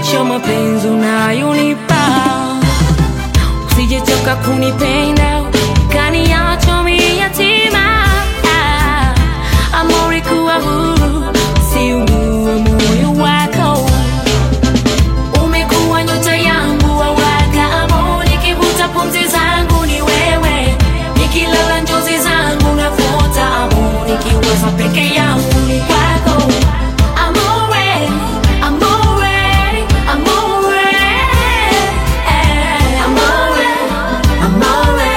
mwisho mapenzi unayonipa usijetoka kunipenda kaniacha mimi yatima Ah, amori kuwa huru siugue moyo wako umekuwa nyota yangu wawaka amo nikivuta pumzi zangu ni wewe nikilala njozi zangu nafuata amo nikiwaza peke yangu ni kwako amore amore amore eh, amore amore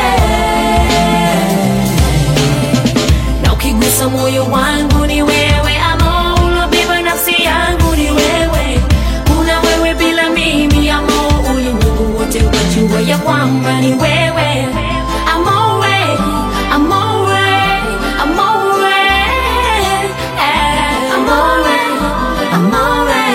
na ukigusa moyo wangu ni wewe amo ulobeba nafsi yangu ni wewe kuna wewe bila mimi amo ulimwengu wote ukajua ya kwamba ni wewe amore amore amore eh, amore amore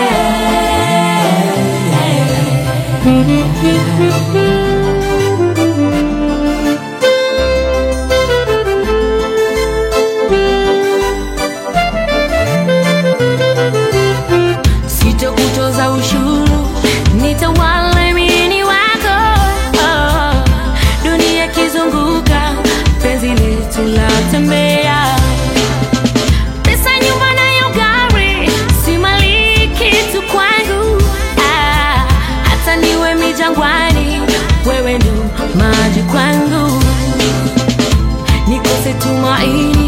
sitokutoza ushuru nitawala mini wako oh, dunia kizunguka penzi letu latembea pesa nyumba nayo gari si mali kitu kwangu ah, hata niwe mijangwani wewe ndo maji kwangu nikose tumaini